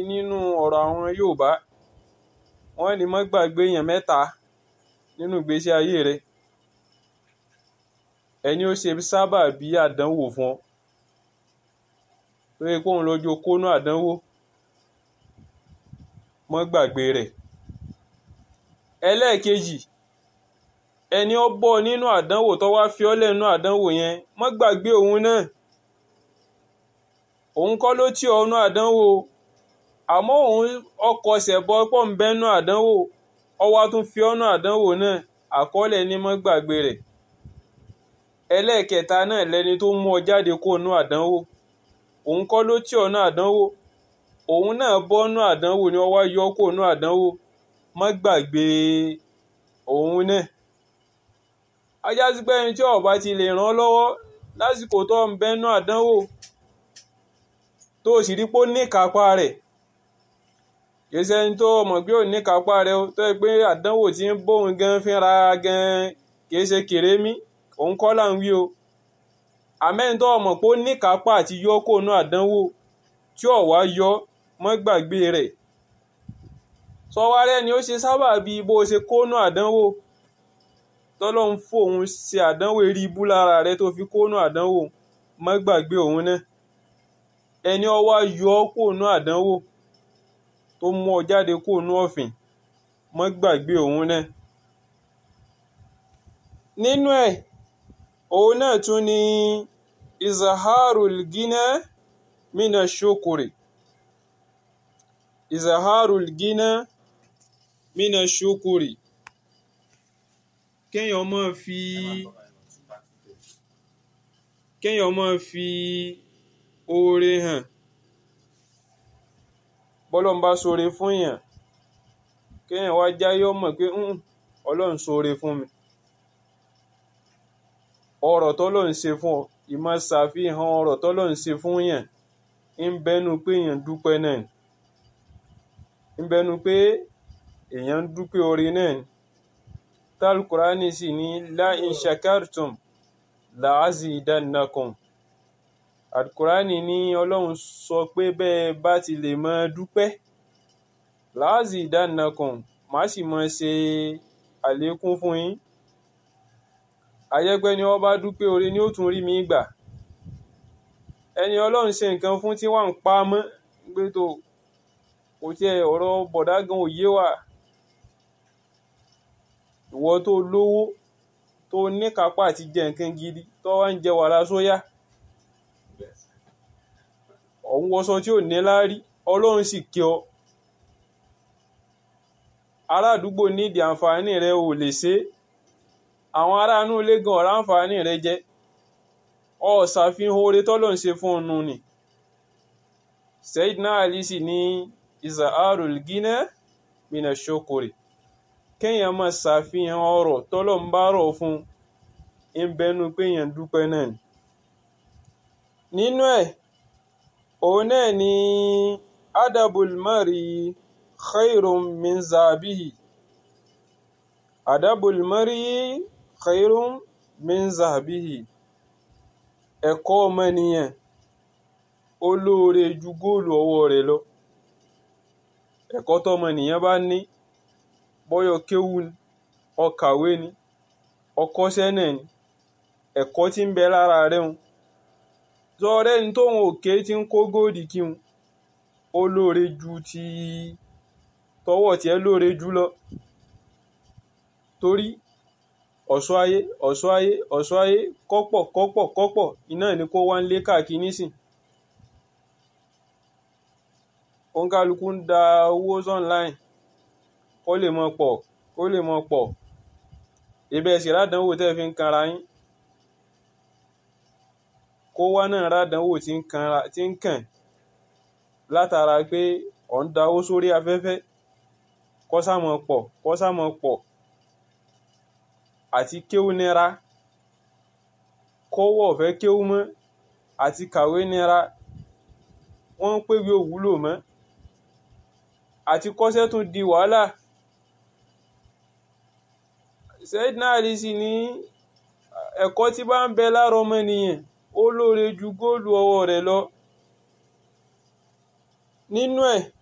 nínú ọ̀rọ̀ àwọn Yorùbá wọ́n ní má gbàgbé èèyàn mẹ́ta nínú ìgbésí ayé rẹ ẹni ó ṣe sábà bí àdánwò fún ọ lórí kóun lójú kónú àdánwò má gbàgbé rẹ̀ ẹlẹ́ẹ̀kejì ẹni ó bọ́ nínú àdánwò tó wá fi ọ́ lẹ́nu àdánwò yẹn má gbàgbé òun náà òun kọ́ ló tì ọ́ nú àdánwò àmọ́ òun ọkọ̀ ṣẹ̀bọ pọ̀ ń bẹ́nu àdánwò ọwọ́ tún fi ọ́nú àdánwò náà àkọọ́lẹ̀ ní má gbàgbé rẹ̀ ẹlẹ́ẹ̀kẹta náà lẹni tó mú ọ jáde kó nú àdánwò òun kọ́ ló tì ọ́ nú àdánwò òun náà bọ́ nú àdánwò ni ọwọ́ yọ kó nú àdánwò má gbàgbé òun náà ajá sí pé ẹni tí ó bá ti lè ràn ọ́ lọ́wọ́ lásìkò tó ń bẹ́nu àdánwò tó o sì rí pé ó ní ìkápá rẹ̀ kìí ṣe ẹni tó mọ̀ pé ò ní kápá rẹ̀ tó yẹ pé àdánwò tí ń bóun gan fínra gan kìí ṣe kèrémí òun kọ́ là ń wí o àmẹ́ni tó mọ̀ pé ó ní kápá àti yọ kó nú àdánwò tí ò wá yọ mọ́ gbàgbé rẹ̀ sọwárẹ́ ni ó ṣe sábà bí bó ṣe kó nú àdánwò tọ́lọ́hún fòun ṣe àdánwò eré ibú lára rẹ̀ tó fi kó nú àdánwò mọ́ gbàgbé òun náà ẹni ó wá yọ kó nú àdánwò tó mú ọ jáde kó nú ọ̀fìn mọ́ gbàgbé òun náà. nínú ẹ̀ òun náà tún ni izaharul gina mina shukuri izaharul gina mina shukuri kéèyàn máa fi kéèyàn máa fi oore hàn bọ́lọ́n bá ṣoore fún yàn kéèyàn wá jáyé ọmọ pé ọlọ́run ṣoore fún mi ọ̀rọ̀ tọ́lọ́run ṣe fún ọ ìmọ̀ ṣàfihàn ọ̀rọ̀ tọ́lọ́run ṣe fún yàn ń bẹnu pé èèyàn dúpẹ́ náà ń bẹnu pé èèyàn ń dúpẹ́ oore náà ni tálkùránì sì ní la in shakartum la'azidannakum àdùkùránì ní ọlọ́run sọ pé bẹ́ẹ̀ bá ti lè mọ dúpẹ́ láàzì ìdánakàn má sì mọ ṣe àlékún fún yín àyẹ́pẹ́ ni wọ́n bá dúpẹ́ oore ni ó tún rí mi gbà ẹni ọlọ́run ṣe nǹkan fún tí wọ́n ń pa mọ́ gbé tó kò tiẹ̀ ọ̀rọ̀ bọ̀dá gan òye wà ìwọ tó lówó tó níkápá àti jẹ nǹkan gidi tó wá ń jẹ wàrà sóyà ọ̀hún wọṣọ tí ò ní láárí ọlọ́run sì kí ọ ará àdúgbò nídìí àǹfààní rẹ ò lè ṣe àwọn ará inú ilé gan ọ̀rá àǹfààní rẹ jẹ ọ ṣàfihàn oore tọ́lọ́run ṣe fún ọnu ni Sayyidina Ali sì ní izaharul gina mina shokore kéèyàn máa ṣàfihàn ọrọ̀ tọ́lọ́run bá rọ̀ fún ń bẹnu pé èèyàn dúpẹ́ náà ni nínú ẹ̀ òun náà ni adabul mari khairun min zabihi adabul mari khairun min zabihi ẹ̀kọ́ ọmọnìyàn ó lóore ju góòlù ọwọ́ rẹ̀ lọ ẹ̀kọ́ tọmọnìyàn bá ní bọ́yọ̀ kéwú ni ọkàwé ni ọkọ́ṣẹ́ náà ni ẹ̀kọ́ tí ń bẹ lára rẹ̀ ń zọrẹ́ ní tóun òkè tí ń kó góòdì kí n ó lóore ju ti tọwọ́ tiẹ̀ lóore jù lọ torí ọ̀ṣọ́ ayé ọ̀ṣọ́ ayé ọ̀ṣọ́ ayé kọ́pọ̀ kọ́pọ̀ kọ́pọ̀ iná ní kó wá ń lé káàkiri nísìn òǹkàlùkù ń da owó online kó lè mọ pọ̀ kó lè mọ pọ̀ ibẹ̀ sì rádánwò tẹ́ fi ń kanra yín kó wá náà rádánwò tí ń kàn látara pé ọ̀ ń da owó sórí afẹ́fẹ́ kó sámọ pọ̀ kó sámọ pọ̀ àti kéwú nira kọ́wọ́ ọ̀fẹ́ kéwú mọ́ àti kàwé nira wọ́n ń pèwé òwúlò mọ́ àti kọ́ṣẹ́ tún di wàhálà Sayyidina Ali sì ní ẹ̀kọ́ tí bá ń bẹ lára ọmọnìyàn ó lóore ju góòlù ọwọ́ rẹ̀ lọ nínú ẹ̀